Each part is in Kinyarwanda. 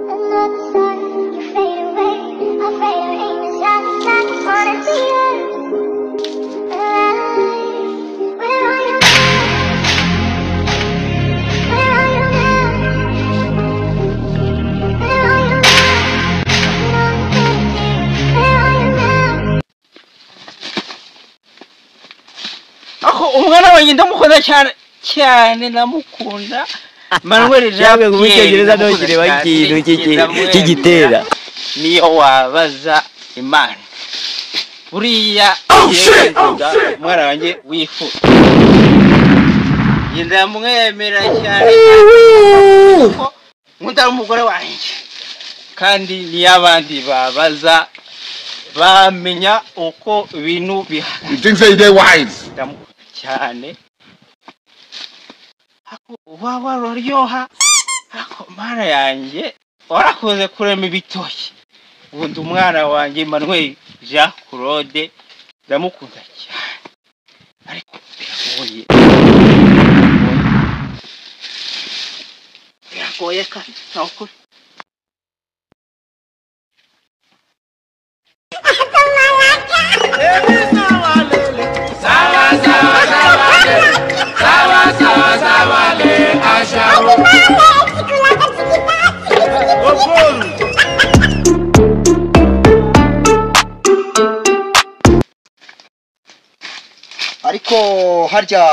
Another sun, you fade away. Afraid of aim is just like wanna be alive. Where are you now? Where are you now? Where are you now? Long picture. Where are you now? aho umwana wanjye ndamukunda cyane cyane namukunda manuel jean Cyangwa mu cyongereza ndamukunda ntukireba cyane, ikintu kiki- ndamwemera. kigitera. niyo wabaza imana buriya yerekeza umwana wanjye wifuza njye ndamwemera cyane kuko nkunda n'umugore wanjye kandi niyo abandi babaza bamenya uko ibintu bihagaze You think say they wise? ndamukunda cyane ariko uba wararyoha ariko mana yanjye warakunze kurema ibitoki ubundi umwana wanjye manuel jean claude ndamukunda cyane ariko biragoye biragoye kandi nta ukuri ariko harya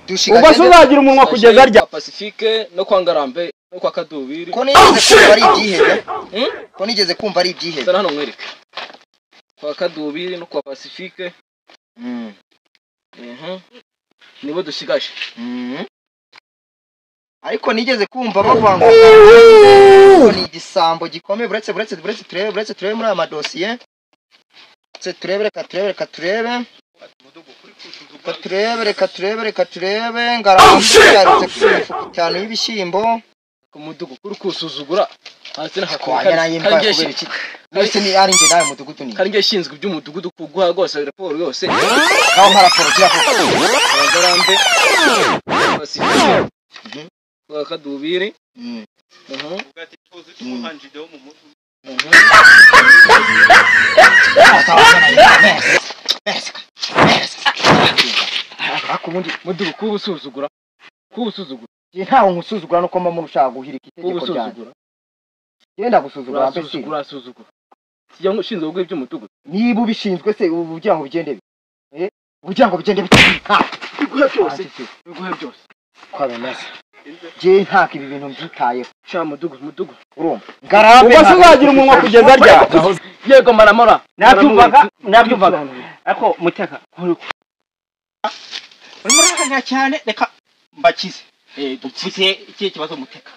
dushigaje ubwo se uzagira umunwa kugeza rya kwa Pacifique no kwa Ngarambe no kwa Kadubiri ko nigeze kumva ari ibyihebe ko nigeze kumva ari ibyihebe zana hano mwereke kwa Kadubiri no kwa Pacifique Mm, mhm nibo dushigaje mm. ariko nigeze kumva bavuga ngo ngo ni igisambo gikomeye buretse buretse buretse turebe buretse turebe muri aya madosiye buretse turebe reka turebe reka turebe reka turebe reka turebe reka turebe ngarambe yarutse kuri mifuka itanu y'ibishyimbo ku mudugu kuri kusuzugura hanze na twanya nayo imva kubera iki ndetse ni ari njye nawe mudugudu ni kandi ngiye shinzwe iby'umudugudu kuguha rwose raporo yose aho nka raporo kiravuga kwa Ngarambe kwa Pacifique Mhm. kwa Kadubiri Mm, mhm mm. mhm ariko ubundi mudugu kubusuzugura kubusuzugura njye ntawe nkusuzugura nuko mba muntu ushaka guhirika itegeko ryanjye kubusuzugura genda gusuzugura mbe se urasuzugura urasuzugura kijya ushinzwe gukora iby'umudugudu niba ubishinzwe se ubu ugira ngo bigende bite Eh, ubu ugira ngo bigende bite Ha! biguhe byose Ati se, biguhe byose uko bimeze njye ntabwo ibi bintu mbyitayeho sha mudugu mudugu urumva ngarambe ubwo se ntabwo uzagira umunwa kugeza rya yego maramora nabyumvaga nabyumvaga Maramuwe. ariko muteka urimo urakarira cyane reka mbakize dupfutse iki kibazo muteka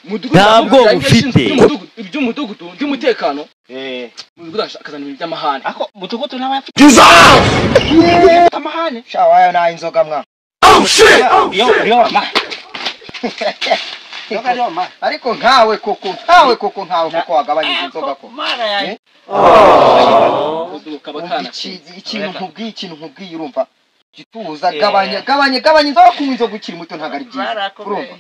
mudugu Ntabwo ntabwo ufite ufite. iby'umudugudu by'umutekano Eh, mudugudu akazana ibintu by'amahane ariko umudugudu n'abafite amahane shawa wayo nayo inzoga mwa iyo iyo amahane iyo ariyo amahane ariko nkawe koko nkawe koko nkawe koko wagabanyije inzoga ko mana yanjye mudugudu kaba Umva kanaci iki- ikintu nkubwiye ikintu nkubwiye urumva gituza Eh. gabanya gabanya gabanya inzoga kunywa inzoga ukiri muto ntabwo ari byiza urumva barakomeye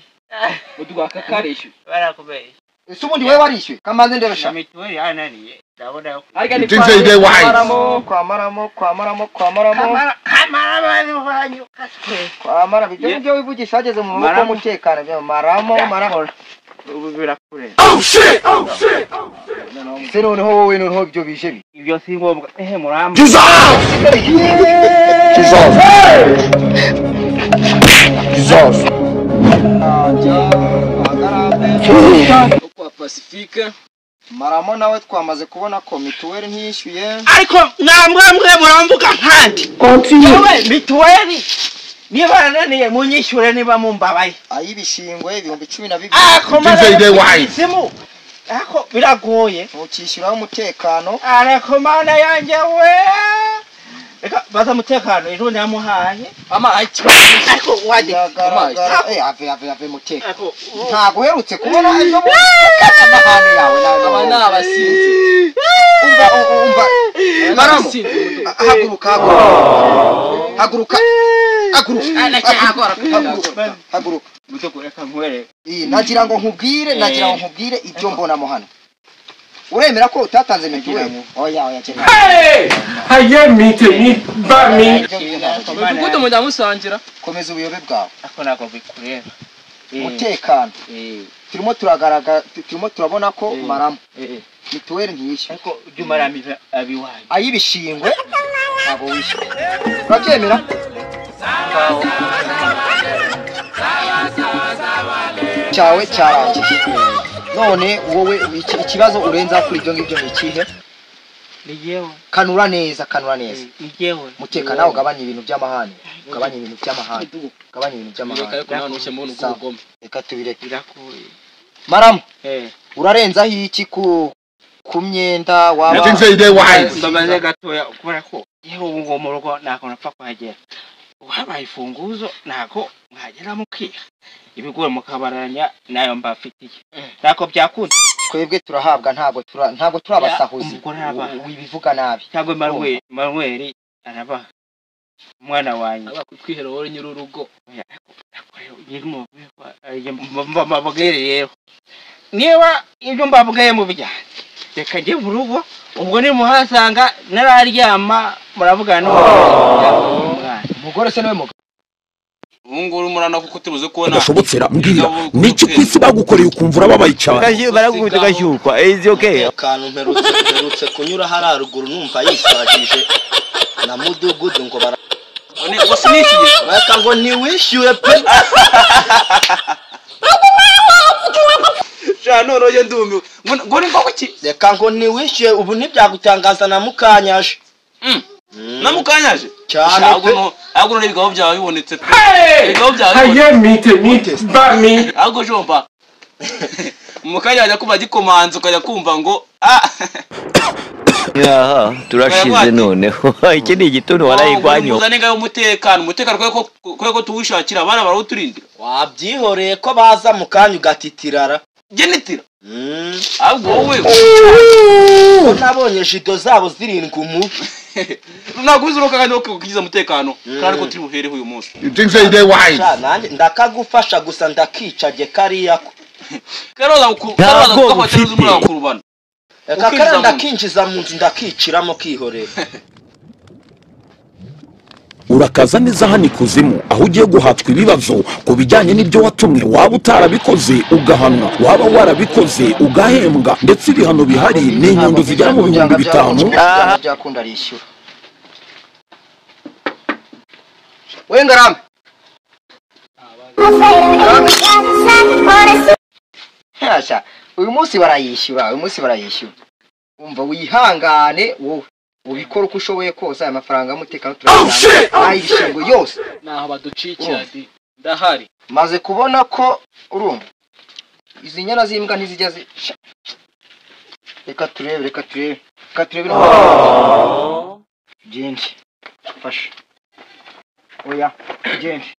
mudugudu aka karishyuye barakomeye ese ubundi wowe warishyuye kamanze ndebe na sha mituweli yananiye ndabona ko ariko You think they- they wise? kwamaramo kwamaramo kwamaramo kamara kamara abantu banyu kaswe kwamara ibyo Ye- ngibyo wivugisha hageze mu maboko Maramo. y'umutekano byo maramo maramo ubu birakure se noneho wowe noneho ibyo bije bi ibyo si ngombwa ehe muramba kwa pacifique maramo nawe twamaze kubona ko mituweli ntiyishyuye ariko namwe mwe muramvuga nkandi yewe mituweli niba yananiye munyishyure niba mumbabaye ay'ibishingwe ibihumbi cumi na bibiri ariko Tuesday day wise. isimu ariko biragoye ntukishyuraho umutekano ariko mana yanjye we reka baza umutekano irundi yamuhaye amayi ariko wajye biragaragara eh ave ave ave mutekano ariko ubu- ntabwo uherutse kubona ibyo mu- amahane yawe nawe aba ni nawe abasinzi umva u- umva maramo abasinzi mudugudu haguruka haguruka haguruka haguruka Ana cyakora. haguruka haguruka mudugudu reka nkwereke Eh, nagira ngo nkubwire Eh. nagira ngo nkubwire ibyo mbonamo hano uremera ko utatanze mituweli oya oya cyane haye mite mi ba mi Ibyo bintu ntabwo tubizi. umudugudu mujya musangira komeza ubuyobe bwawe ako ntabwo bikureba umutekano turimo turagaragara turimo turabona ko umaramo mituweli ntiyishyura ariko ujya umaramo abiwaye ay'ibishingwe ntabwo wishyura urabyemera cyawe cyarangiye none wowe iki- ikibazo urenza kuri ibyo ngibyo ni ikihe ni jyewe kanura neza kanura neza ni jyewe muteka nawe ugabanya ibintu by'amahane ugabanya ibintu by'amahane ugabanya ibintu reka by'amahane ariko nta n'ushya mubona ubwo Sawa. bugome reka tubireke biragoye maramu eh urarenzaho iki ku ku myenda You waba think say they wise? mbabaze gatoya kubera ko yewe ubu ngo mu rugo ntabwo napfa kuhagera uhabaye ifunguzo ntabwo mwagera mukiha ibigori mukabaranya nayo mbafitiye ntako byakunda twebwe turahabwa ntabwo tura- ntabwo turi abasahuzi umugore arabaha. wibivuga nabi cyangwa Emmanuel Emmanuel arabaha umwana wanjye aba kwihera wowe nyir'urugo mbabwire yewe niba ibyo mbabwiye mu byanjye reka njye mu rugo ubwo nimuhasanga nararyama muravugana n'umwana umugore se niwe mugabo ubunguru murana kuko tubuze kubona udashobokera mbwira niki ku isi bagukoreye ukumva urababaye cyane baragukubita ugashyukwa izi okay akantu mperutse mperutse kunyura hariya ruguru numva yisagije na mudugudu ngo bara none ubwo sinishyuye baka ngo ntiwishyure pe sha none ujye ndumiwe ngo ngo ni koko iki reka ngo ntiwishyure ubu ntibyagutangaza na mukanyaje Mm. Mm. na mukanyaje cyane Sha, ahubwo pe no- ahubwo none ibigabo byawe bibonetse pe ibigabo byawe bibonetse haye mite mi ba mi ahubwo jomba mukanyaje ajya kuba agikomanze ukajya kumva ngo ah aha turashize noneho iki ni igituntu warayigwanyo muzane ngayo umutekano umutekano kubera ko- kubera ko tuwishakira abana barawuturindira wabyihoreye ko baza mu kanya ugatitirara genetira Mm. ahubwo wowe ko nabonye jido zabo zirindwi umubi ntabwo uzuruka kandi ukigize umutekano kandi ko turi buhereho uyu munsi You think say they wise? Sha, nanjye ndakagufasha gusa ndakicage kariya ko karaza karaza kugafata neza umwana kurubana reka Ukinjiza kariya mu nzu. ndakinjiza mu nzu ndakiciramo kihoreye urakaza neza hano ikuzimu aho ugiye guhatwa ibibazo ku bijyanye n'ibyo watumwe waba utarabikoze ugahanwa waba warabikoze ugahembwa ndetse ibihano bihari ni inyundo zigera mu bihumbi bitanu byanga byakunda arishyura we ngarambe Hasha, uyu munsi barayishyura uyu munsi barayishyura umva wihangane wowe ubikora uko ushoboye kose aya mafaranga y'umutekano turayatanga ay'ibishingo yose naho baducikira di ndahari maze kubona ko urumva izi nyana z'imbwa ntizijya zi Sha- reka turebe reka turebe reka turebe byinshi fasha oya byinshi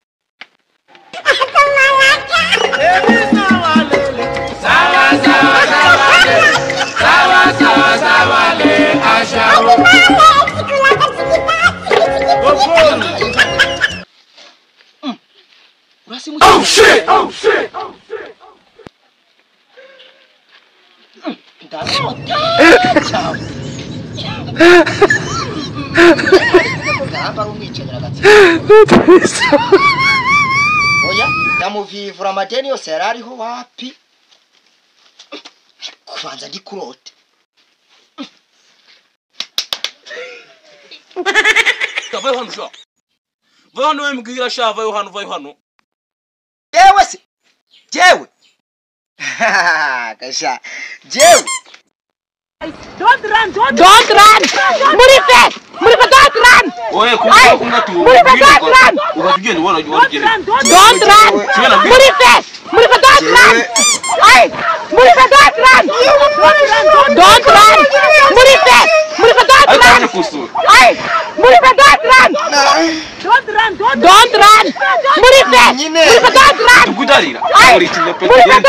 ndambara umwicanyi agatsiko oya ndamuvivura amadeni yose yari ariho wapi kubanza ndi kurote vayo hano sha vayo hano wembwira sha vayo hano vayo hano jewe se jewe gasha jewe oye kumva kumva tu muri veteran ubatugiye ubona ubona ugenda Don't run! kimwe na Muri fe! Muri fe, don't run! Ay! Muri fe, don't run! Don't run! Muri fe! Muri fe, don't ariko run! hano kusura Ay! Muri fe, don't run! Don't run! Muri fe! Muri fe, don't run! tukudarira Ay! muri kimwe pe Muri fe,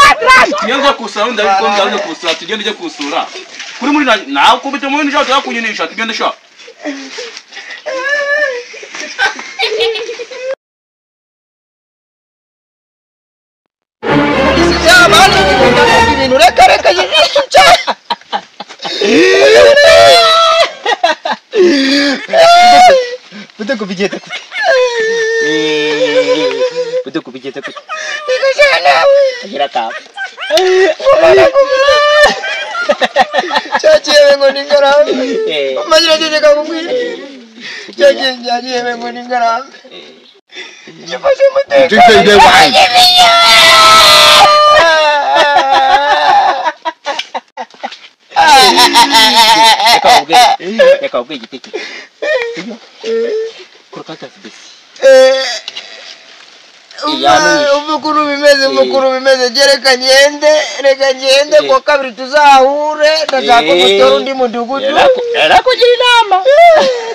tugenda don't run! tugenda ujya kusura wenda ariko ndabona kusura tugenda ujya kusura kuri muri nawe kubita muri nisha tuzakunyunisha tugenda sha izi reka reka ijisho cyane Bude kubigeta kute Bude kubigeta kute Nikosha nawe Agira kama Mwana kumira Chachi yewe ngo ningaramu Majira jeje kakubwira Chachi chachi yewe ngo ningaramu Gifashe muteka Gifashe muteka. Reka uvuge Reka uvuge igiti cye Kurukatasi besi umukuru bimeze umukuru bimeze je reka ngende reka ngende Eh. kuwa kabiri tuzahure ndashaka Eh. umutora undi mudugudu Yarakugira inama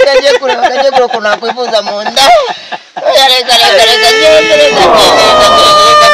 ndagiye kureba ndagiye kureba ukuntu nakwifuza mu nda oya reka reka reka ngende reka ngende reka ngende reka